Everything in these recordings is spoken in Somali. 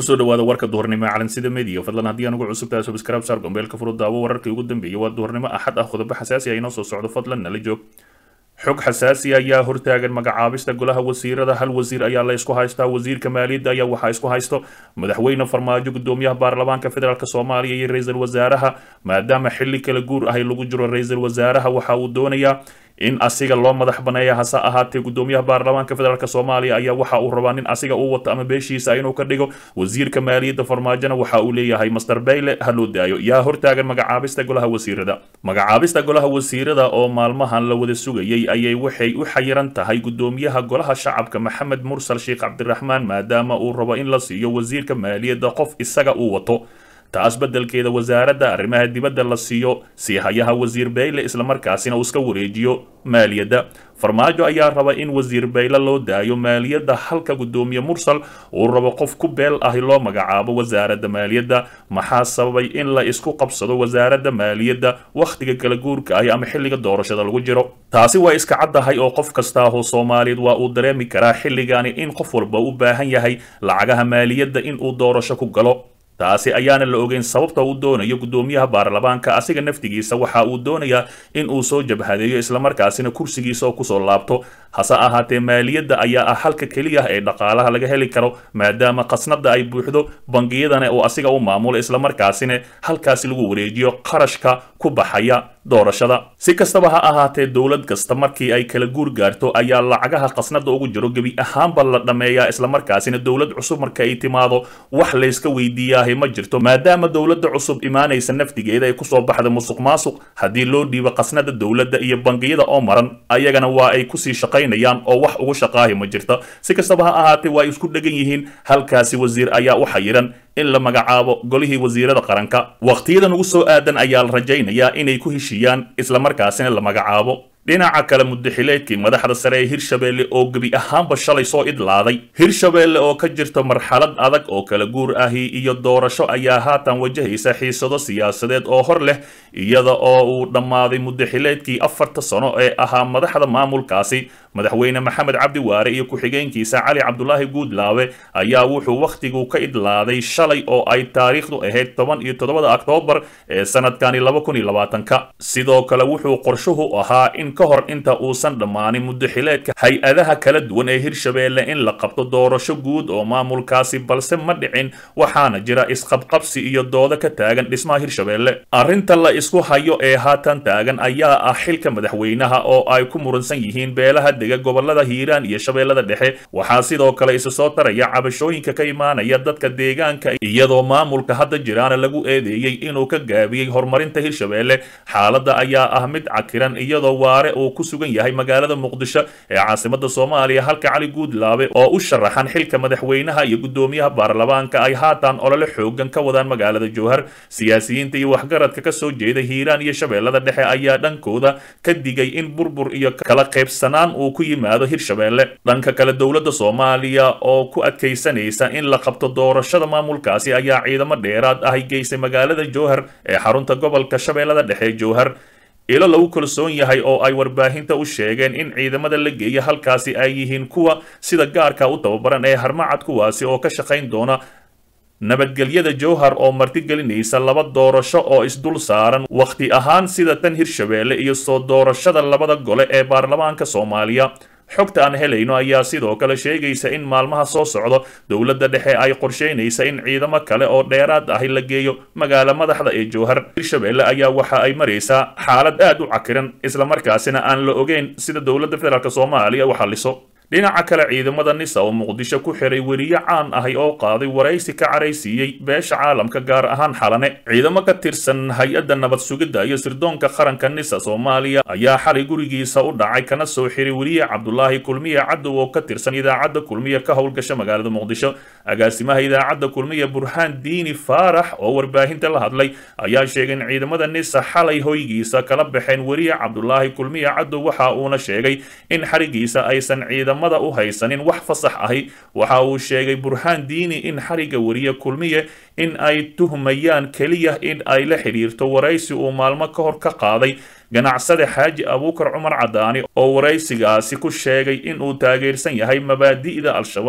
kusoo dhawaada warka duhurnimo ee calansida media fadlan haddii aan ugu cusub tahay subscribe saar gombeelka furo daawo wararkii ugu dambeeyay waa duhurnimo axad ah qodobo xasaasi ah inoo soo socdo fadlan nala joog xog xasaasi ayaa hortaagan magacaabista golaha wasiirada hal wasiir ayaa la isku haystaa wasiirka maaliyadda ayaa waxaa isku haysto madaxweyne farmaajo gudoomiyaha baarlamaanka federaalk soomaaliya iyo ra-iisul wasaaraha maadaama xilli kala guur ahay lagu jiro ra-iisul wasaaraha waxa uu doonayaa in asiga loo madax baneeya hase ahaatee gudoomiyaha baarlamaanka federaalk soomaaliya ayaa waxa uu rabaa nin asiga uu wato ama beeshiisa inuu ka dhigo wasiirka maaliyadda farmaajona waxa uu leeyahay master bayle ha loo daayo yaa hortaagan magacaabista golaha wasiirada magacaabista golaha wasiirada oo maalmahan la wada sugayay ayay waxay u xayiran tahay gudoomiyaha golaha shacabka maxamed mursal sheekh cabdiraxmaan maadaama uu rabo in la siiyo wasiirka maaliyadda qof isaga uu wato taas beddelkeeda wasaaradda arrimaha dibadda la siiyo siihayaha wasiir bayle islamarkaasina uu iska wareejiyo maaliyadda farmaajo ayaa raba in wasiir bayle loo daayo maaliyadda halka gudoomiye mursal uu rabo qof ku beel ahi loo magacaabo wasaaradda maaliyadda maxaa sababay in la isku qabsado wasaaradda maaliyadda wakhtiga kala guurka ahi ama xilliga doorashada lagu jiro taasi waa iska caddahay oo qof kastaahoo soomaaliyeed waa uu dareemi karaa xilligani in qof walba u baahan yahay lacagaha maaliyadda in uu doorasho ku galo taasi ayaana la ogeyn sababta uu doonayo gudoomiyaha baarlamaanka asiga naftigiisa waxa uu doonayaa in uu soo jabhadeeyo islamarkaasina kursigiisa oo kusoo laabto hase ahaatee maaliyadda ayaa ah halka keliya ee dhaqaalaha laga heli karo maadaama khasnada ay buuxdo bangiyadana uu asiga u maamulo islamarkaasina halkaasi lagu wareejiyo qarashka ku baxaya doorashada si kastaba ha ahaatee dowlad kasta markii ay kala guur gaarto ayaa lacagaha khasnada ugu jiro gebi ahaanba la dhammeeyaa islamarkaasina dowlad cusub marka ay timaado wax layska weydiiyaahay ma jirto maadaama dowladda cusub imaanaysa naftigeeda ay kusoo baxda musuq maasuq haddii loo dhiibo khasnada dowladda iyo bangiyada oo maran ayagana waa ay kusii shaqaynayaan oo wax ugu shaqaahi ma jirta si kastaba ha ahaatee waa isku dhegan yihiin halkaasi wasiir ayaa u xayiran in la magacaabo golihii wasiirada qaranka wakhtiyadan ugu soo aadan ayaa la rajaynayaa inay ku heshiiyaan islamarkaasina la magacaabo dhinaca kale mudaxileedkii madaxda sare ee hirshabeelle oo gebi ahaanba shalay soo idlaaday hirshabeelle oo ka jirta marxalad adag oo kala guur ahi iyo doorasho ayaa haatan wajahaysa xiisado siyaasadeed oo hor leh iyada oo uu dhammaaday mudaxileedkii afarta sano ee ahaa madaxda maamulkaasi madaxweyne maxamed cabdi waare iyo ku-xigeenkiisa cali cabdulaahi guudlaawe ayaa wuxuu wakhtigu ka idlaaday shalay oo ay taariikhdu ahayd toban iyo toddobada oktoobar ee sanadkani laba kun iyo labaatanka sidoo kale wuxuu qorshuhu ahaa in ka hor inta uusan dhammaanin mudaxileedka hay-adaha kala duwan ee hirshabeelle in la qabto doorasho guud oo maamulkaasi balse ma dhicin waxaana jira isqabqabsi iyo doodo ka taagan dhismaha hirshabeelle arrinta la isku hayo ee haatan taagan ayaa ah xilka madaxweynaha oo ay ku muransan yihiin beelaha dega gobolada hiiraan iyo shabeellada dhexe waxaa sidoo kale isu soo taraya cabashooyinka ka imaanaya dadka deegaanka iyadoo maamulka hadda jiraana lagu eedeeyey inuu ka gaabiyey horumarinta hirshabeelle xaaladda ayaa ah mid cakiran iyadoo waare uu ku sugan yahay magaalada muqdisho ee caasimada soomaaliya halka cali guudlaabe oo u sharaxan xilka madaxweynaha iyo gudoomiyaha baarlamaanka ay haatan olole xoogan ka wadaan magaalada jowhar siyaasiyiinta iyo waxgaradka ka soo jeeda hiiraan iyo shabeellada dhexe ayaa dhankooda ka digay in burbur iyo kala qaybsanaan uu ku yimaado hirshabeelle dhanka kale dowladda soomaaliya oo ku adkaysanaysa in la qabto doorashada maamulkaasi ayaa ciidamo dheeraad ah geysay magaalada jowhar ee xarunta gobolka shabeellada dhexe jowhar ilo lagu kalsoon yahay oo ay warbaahinta u sheegeen in ciidamada la geeya halkaasi ay yihiin kuwa sida gaarka u tababaran ee harmacad kuwaasi oo ka shaqayn doona nabadgelyada jowhar oo martigelinaysa laba doorasho oo isdul saaran wakhti ahaan sida tan hirshabeelle iyo soo doorashada labada gole ee baarlamaanka soomaaliya xogta aan helayno ayaa sidoo kale sheegaysa in maalmaha soo socdo dowladda dhexe ay qorsheynaysa in ciidamo kale oo dheeraad ahi la geeyo magaala madaxda ee jowhar hirshabeelle ayaa waxa ay maraysaa xaalad aad u cakiran islamarkaasina aan la ogeyn sida dowladda federaalk soomaaliya u xalliso dhinaca kale ciidamada nisa oo muqdisho ku xiray weriye caan ahi oo qaaday waraysi ka caraysiiyey beesha caalamka gaar ahaan xalane ciidamo ka tirsan hay-adda nabad sugidda iyo sirdoonka qaranka nisa soomaaliya ayaa xalay gurigiisa u dhacay kana soo xiray weriye cabdulaahi kulmiye cadow oo ka tirsan idaacadda kulmiye ka howlgasha magaalada muqdisho agaasimaha idaacadda kulmiye burhaan diini faarax oo warbaahinta la hadlay ayaa sheegay in ciidamada nisa xalay hoygiisa kala baxeen weriye cabdulaahi kulmiye cadow waxa uuna sheegay in xarigiisa aysan ciidamo u haysanin wax fasax ahi waxa uu sheegay burhaan diini in xariga weriye kulmiye in ay tuhmayaan keliya in ay la xidhiirto waraysi uu maalmo ka hor ka qaaday ganacsade xaaji abuukar cumar cadaani oo waraysigaasi ku sheegay inuu taageersan yahay mabaadi'da al-shabaab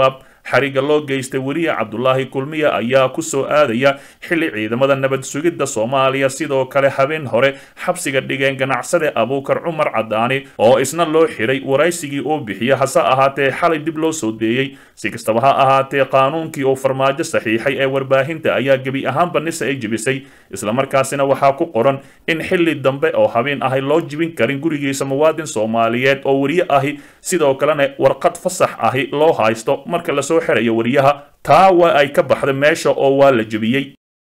xariga loo geystay weriye cabdulaahi kulmiye ayaa kusoo aadaya xilli ciidamada nabad sugidda soomaaliya sidoo kale habeen hore xabsiga dhigeen ganacsade abuukar cumar cadaani oo isna loo xiray waraysigii uu bixiya hase ahaatee xalay dib loo soo deeyey si kastaba ha ahaatee qaanuunkii uu farmaajo saxiixay ee warbaahinta ayaa gebi ahaanba nise ay jibisay islamarkaasina waxaa ku qoran in xilli dambe oo habeen ahay loo jibin karin gurigiisa muwaadin soomaaliyeed oo weriye ahi sidoo kalena warqad fasax ahi loo haysto marka lasoo xirayo weriyaha taa waa ay ka baxday meesha oo waa la jebiyey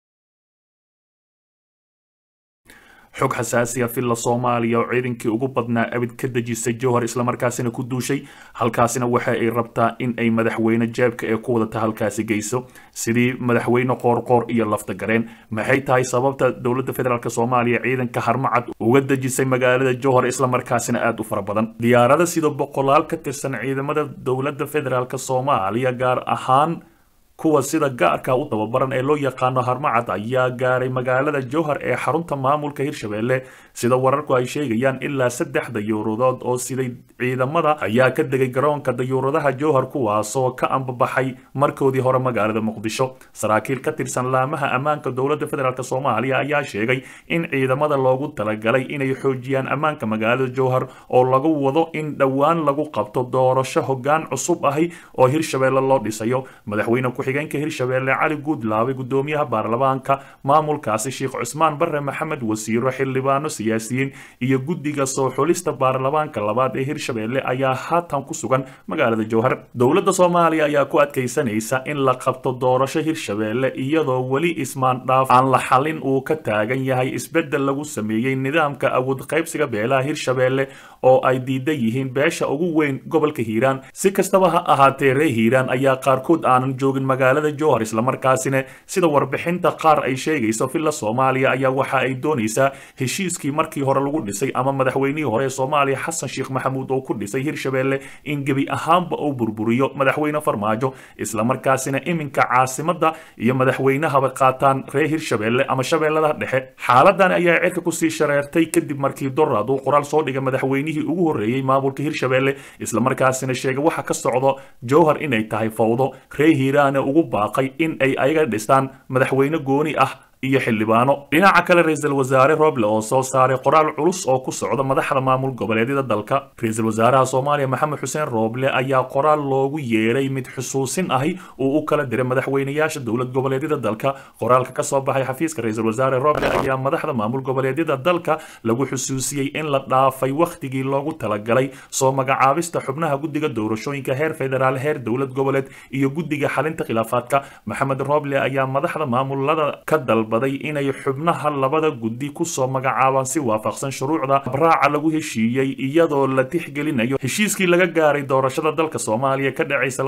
xog xasaasiya villa soomaaliya oo ciidankii ugu badnaa abid ka dejisay jowhar islamarkaasina ku duushay halkaasina waxa ay rabtaa in ay madaxweyne jeebka ee ku wadata halkaasi geyso sidii madaxweyne qoorqoor iyo lafta gareen maxay tahay sababta dowladda federaalk soomaaliya ciidanka harmacad uga dejisay magaalada jowhar islamarkaasina aada u fara badan diyaarada sida boqolaal ka tirsan ciidamada dowladda federaalk soomaaliya gaar ahaan kuwa sida gaarka u tababaran ee loo yaqaano harmacad ayaa gaaray magaalada jowhar ee xarunta maamulka hirshabelle sida wararku ay sheegayaan ilaa saddex dayuuradood oo siday ciidamada ayaa ka degay garoonka dayuuradaha jowhar kuwaasoo ka ambabaxay markoodii hore magaalada muqdisho saraakiil ka tirsan laamaha ammaanka dowladda federaalk soomaaliya ayaa sheegay in ciidamada loogu talagalay inay xoojiyaan ammaanka magaalada jowhar oo lagu wado in dhowaan lagu qabto doorasho hoggaan cusub ahi oo hirshabelle loo dhisayo madaxweyne ku-xigeenka hirshabelle cali guudlaabe gudoomiyaha baarlamaanka maamulkaasi sheekh cusmaan bare maxamed wasiiro xildhibaano siyaasiyiin iyo guddiga soo xulista baarlamaanka labaad ee hirshabelle ayaa haatan ku sugan magaalada jowhar dowladda soomaaliya ayaa ku adkaysanaysa in la qabto doorasho hirshabelle iyadoo weli ismaandhaaf aan la xalin uu ka taagan yahay isbeddel lagu sameeyey nidaamka awood qaybsiga beelaha hirshabelle oo ay diidan yihiin beesha ugu weyn gobolka hiiraan si kastaba ha ahaatee ree hiiraan ayaa qaarkood aanan joogin magaalada jowhar islamarkaasina sida warbixinta qaar ay sheegayso villa soomaaliya ayaa waxa ay doonaysaa heshiiskii markii hore lagu dhisay ama madaxweynihii hore ee soomaaliya xasan sheekh maxamuud oo ku dhisay hirshabelle in gebi ahaanba uu burburiyo madaxweyne farmaajo islamarkaasina iminka caasimadda iyo madaxweynahaba qaataan reer hirshabelle ama shabeellada dhexe xaaladan ayaa cirka kusii shareertay kadib markii doraad uu qoraal soo dhigay madaxweynihii ugu horreeyey maamulka hirshabelle islamarkaasina sheegay waxa ka socdo jowhar inay tahay fawdo ree hiiraane ugu baaqay in ay ayaga dhistaan madaxweyne gooni ah iyo xildhibaano dhinaca kale ra-iisul wasaare roble oo soo saaray qoraal culus oo ku socda madaxda maamul goboleedyada dalka ra-iisul wasaaraha soomaaliya maxamed xuseen roble ayaa qoraal loogu yeeray mid xusuusin ahi uu u kala diray madaxweynayaasha dowlad goboleedyada dalka qoraalka kasoo baxay xafiiska ra-iisul wasaare roble ayaa madaxda maamul goboleedyada dalka lagu xusuusiyey in la dhaafay wakhtigii loogu talagalay soo magacaabista xubnaha guddiga doorashooyinka heer federaal heer dowlad goboleed iyo guddiga xalinta khilaafaadka maxamed roble ayaa madaxda maamulada ka dalba inay xubnaha labada guddi kusoo magacaabaan si waafaqsan shuruucda abraaca lagu heshiiyey iyadoo la tixgelinayo heshiiskii laga gaaray doorashada dalka soomaaliya ka dhacaysa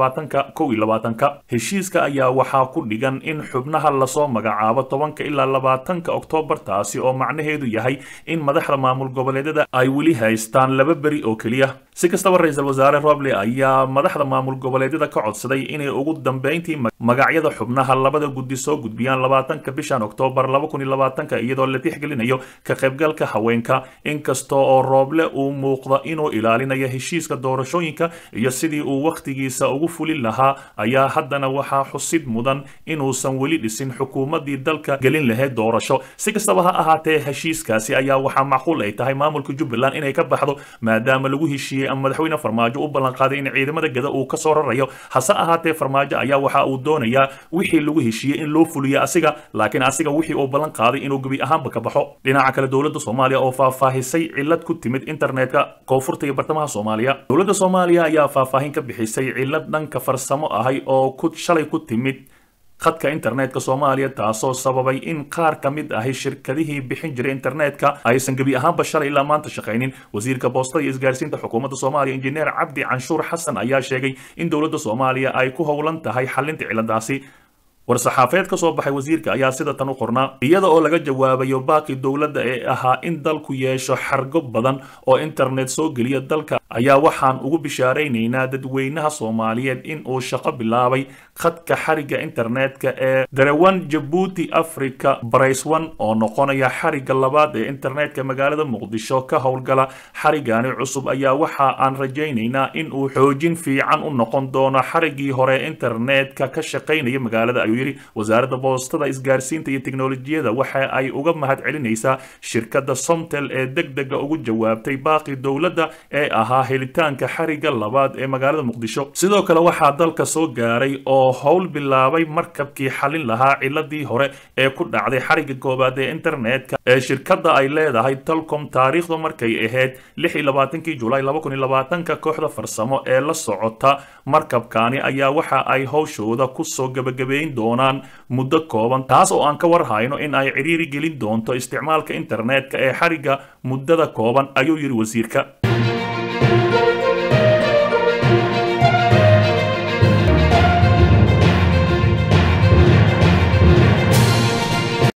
ka heshiiska ayaa waxaa ku dhigan in xubnaha lasoo magacaabo tobanka ilaa labaatanka oktoobar taasi oo macnaheedu yahay in madaxda maamul goboleedyada ay weli haystaan laba beri oo keliya si kastaba ra-iisul wasaare roble ayaa madaxda maamul goboleedyada ka codsaday inay ugu dambeyntii magacyada xubnaha labada guddi soo gudbiyaan labaatanka bishan oktoobar iyadoo la tixgelinayo ka qaybgalka haweenka inkasta oo rooble uu muuqda inuu ilaalinayo heshiiska doorashooyinka iyo sidii uu wakhtigiisa ugu fulin lahaa ayaa haddana waxaa xusid mudan inuusan weli dhisin xukuumadii dalka gelin lahayd doorasho si kastaba ha ahaatee heshiiskaasi ayaa waxaa macquul ay tahay maamulka jubbaland inay ka baxdo maadaama lagu heshiiyey ama madaxweyne farmaajo u ballanqaaday in ciidamada gada uu kasoo rarayo hase ahaatee farmaajo ayaa waxa uu doonayaa wixii lagu heshiiyey in loo fuliyo asiga laakiin asiga wixii uu ballan qaaday inuu gebi ahaanba ka baxo dhinaca kale dowladda soomaaliya oo faahfaahisay cillad ku timid internetka koonfurta iyo bartamaha soomaaliya dowladda soomaaliya ayaa faahfaahin ka bixisay cillad dhanka farsamo ahay oo ku shalay ku timid khadka internetka soomaaliya taasoo sababay in qaar ka mid ahi shirkadihii bixin jiray internetka aysan gebi ahaanba shalay ilaa maanta shaqaynin wasiirka boostada iyo isgaarsiinta xukuumadda soomaaliya injineer cabdi canshuur xasan ayaa sheegay in dowladda soomaaliya ay ku howlan tahay xalinta cilladaasi war-saxaafeed ka soo baxay wasiirka ayaa sida tan u qornaa iyada oo laga jawaabayo baaqi dowladda ee ahaa in dalku yeesho xargo badan oo internet soo geliya dalka ayaa waxaan ugu bishaaraynaynaa dadweynaha soomaaliyeed in uu shaqo bilaabay khadka xariga internetka ee darewan jabuuti africa braceone oo noqonaya xariga labaad ee internetka magaalada muqdisho ka howlgala xarigani cusub ayaa waxa aan rajaynaynaa in uu xoojin fiican u noqon doono xarigii hore internetka ka shaqaynaya magaalada ayuu yidhi wasaaradda boostada isgaarsiinta iyo teknolojiyada waxa ay uga mahad celinaysaa shirkadda somtel ee deg dega ugu jawaabtay baaqi dowladda ee ahaa helitaanka xariga labaad ee magaalada muqdisho sidoo kale waxaa dalka soo gaaray oo howl bilaabay markabkii xalin lahaa ciladii hore ee ku dhacday xariga koowaad ee internetka ee shirkadda ay leedahay telcom taariikhdu markay ahayd kii julaay ka kooxda farsamo ee la socota markabkani ayaa waxa ay howshooda kusoo gebagabeyn doonaan muddo kooban taas oo aan ka warhayno in ay cidhiiri gelin doonto isticmaalka internetka ee xariga muddada kooban ayuu yidhi wasiirka